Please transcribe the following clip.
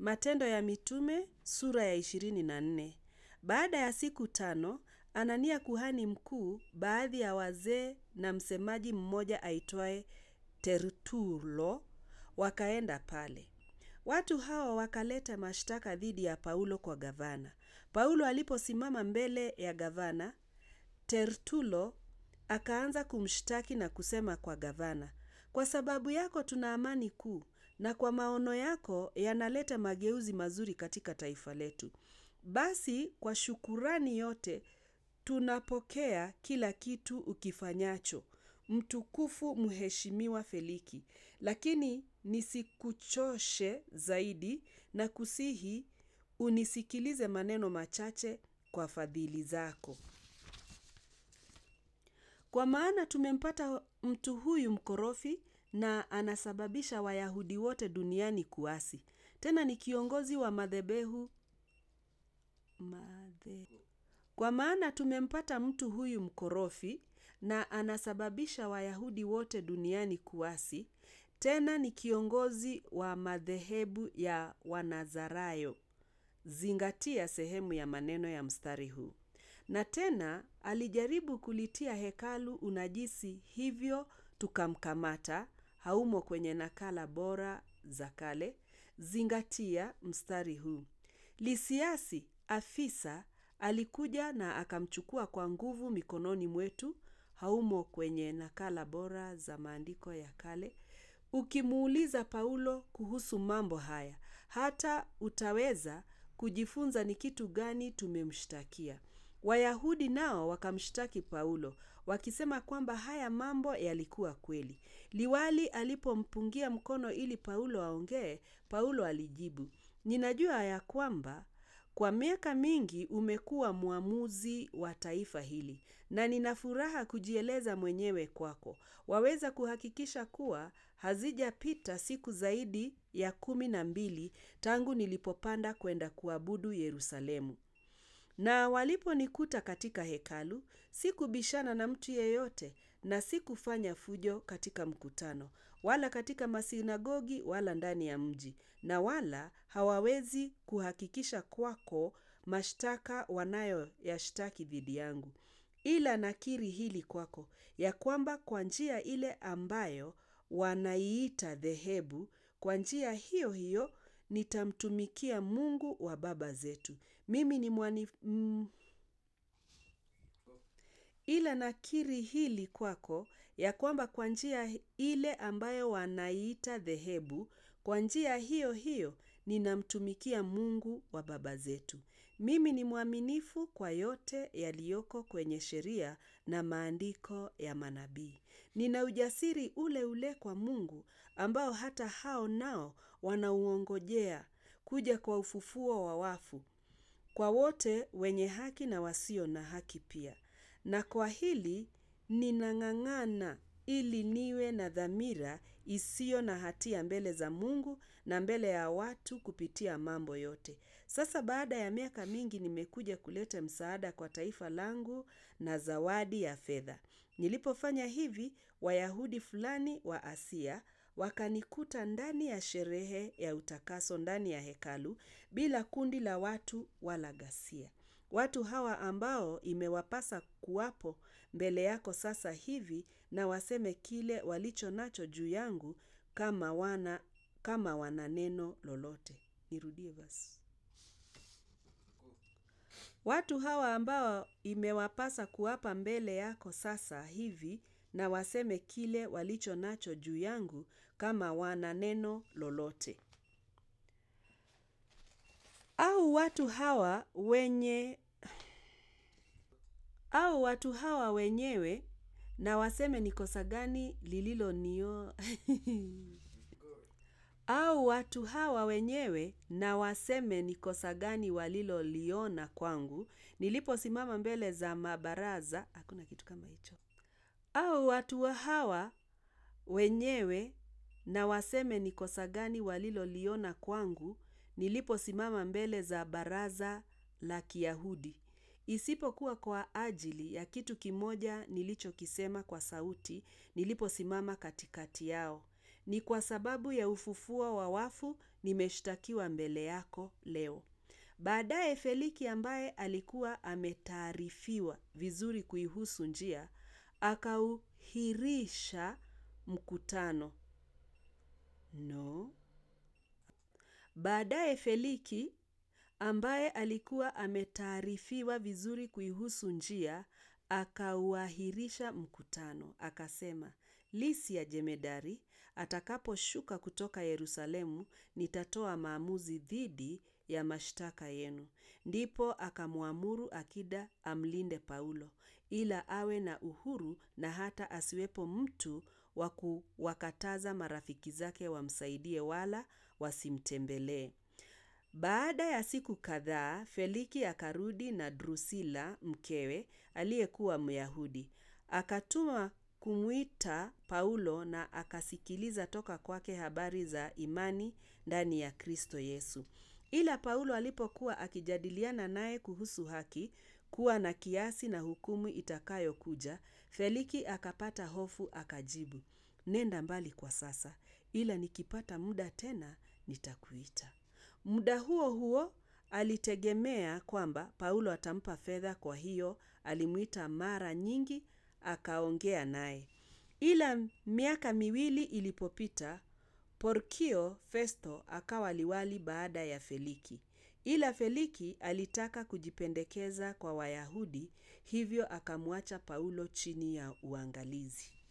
Matendo ya Mitume sura ya ishirini na nne. Baada ya siku tano, Anania kuhani mkuu, baadhi ya wazee na msemaji mmoja aitwaye Tertulo wakaenda pale. Watu hawa wakaleta mashtaka dhidi ya Paulo kwa gavana. Paulo aliposimama mbele ya gavana, Tertulo akaanza kumshtaki na kusema kwa gavana, kwa sababu yako tuna amani kuu, na kwa maono yako yanaleta mageuzi mazuri katika taifa letu. Basi kwa shukurani yote tunapokea kila kitu ukifanyacho, mtukufu mheshimiwa Feliki. Lakini nisikuchoshe zaidi na kusihi unisikilize maneno machache kwa fadhili zako. Kwa maana tumempata mtu huyu mkorofi na anasababisha Wayahudi wote duniani kuasi. Tena ni kiongozi wa madhebehu madhe. Kwa maana tumempata mtu huyu mkorofi na anasababisha Wayahudi wote duniani kuasi. Tena ni kiongozi wa madhehebu ya Wanazarayo. Zingatia sehemu ya maneno ya mstari huu. Na tena alijaribu kulitia hekalu unajisi, hivyo tukamkamata. Haumo kwenye nakala bora za kale. Zingatia mstari huu. Lisiasi afisa alikuja na akamchukua kwa nguvu mikononi mwetu. Haumo kwenye nakala bora za maandiko ya kale. Ukimuuliza Paulo kuhusu mambo haya, hata utaweza kujifunza ni kitu gani tumemshtakia. Wayahudi nao wakamshtaki Paulo, wakisema kwamba haya mambo yalikuwa kweli. Liwali alipompungia mkono ili Paulo aongee, Paulo alijibu, ninajua ya kwamba kwa miaka mingi umekuwa mwamuzi wa taifa hili, na nina furaha kujieleza mwenyewe kwako. Waweza kuhakikisha kuwa hazijapita siku zaidi ya kumi na mbili tangu nilipopanda kwenda kuabudu Yerusalemu. Na waliponikuta katika hekalu, sikubishana na mtu yeyote na sikufanya fujo katika mkutano, wala katika masinagogi wala ndani ya mji, na wala hawawezi kuhakikisha kwako mashtaka wanayoyashtaki dhidi yangu. Ila nakiri hili kwako, ya kwamba kwa njia ile ambayo wanaiita dhehebu, kwa njia hiyo hiyo nitamtumikia Mungu wa baba zetu. Mimi ni mwani mm, ila nakiri hili kwako, ya kwamba kwa njia ile ambayo wanaiita dhehebu, kwa njia hiyo hiyo ninamtumikia Mungu wa baba zetu. Mimi ni mwaminifu kwa yote yaliyoko kwenye sheria na maandiko ya manabii. Nina ujasiri ule ule kwa Mungu ambao hata hao nao wanauongojea kuja kwa ufufuo wa wafu, kwa wote wenye haki na wasio na haki pia. Na kwa hili ninang'ang'ana ili niwe na dhamira isiyo na hatia mbele za Mungu na mbele ya watu kupitia mambo yote. Sasa baada ya miaka mingi nimekuja kuleta msaada kwa taifa langu na zawadi ya fedha. Nilipofanya hivi, Wayahudi fulani wa Asia wakanikuta ndani ya sherehe ya utakaso ndani ya hekalu bila kundi la watu wala ghasia. Watu hawa ambao imewapasa kuwapo mbele yako sasa hivi na waseme kile walicho nacho juu yangu kama wana kama wana neno lolote. Nirudie basi. Watu hawa ambao imewapasa kuwapa mbele yako sasa hivi na waseme kile walicho nacho juu yangu kama wana neno lolote. Au watu hawa wenye au watu hawa wenyewe na waseme ni kosa gani lililonio au watu hawa wenyewe na waseme ni kosa gani waliloliona kwangu niliposimama mbele za mabaraza. Hakuna kitu kama hicho. Au watu wa hawa wenyewe na waseme ni kosa gani waliloliona kwangu niliposimama mbele za baraza la Kiyahudi. Isipokuwa kwa ajili ya kitu kimoja nilichokisema kwa sauti niliposimama katikati yao. Ni kwa sababu ya ufufuo wa wafu nimeshtakiwa mbele yako leo. Baadaye Feliki ambaye alikuwa ametaarifiwa vizuri kuihusu njia, akauhirisha mkutano. No. Baadaye Feliki ambaye alikuwa ametaarifiwa vizuri kuihusu njia, akauahirisha mkutano. Akasema, Lisia jemedari, atakaposhuka kutoka Yerusalemu, nitatoa maamuzi dhidi ya mashtaka yenu. Ndipo akamwamuru akida amlinde Paulo, ila awe na uhuru na hata asiwepo mtu wa kuwakataza marafiki zake wamsaidie wala wasimtembelee. Baada ya siku kadhaa, Feliki akarudi na Drusila mkewe, aliyekuwa Myahudi. Akatuma kumwita Paulo na akasikiliza toka kwake habari za imani ndani ya Kristo Yesu. Ila Paulo alipokuwa akijadiliana naye kuhusu haki, kuwa na kiasi na hukumu itakayokuja, Feliki akapata hofu akajibu, nenda mbali kwa sasa, ila nikipata muda tena nitakuita. Muda huo huo alitegemea kwamba Paulo atampa fedha kwa hiyo alimwita mara nyingi akaongea naye. Ila miaka miwili ilipopita, Porkio Festo akawa liwali baada ya Feliki. Ila Feliki alitaka kujipendekeza kwa Wayahudi, hivyo akamwacha Paulo chini ya uangalizi.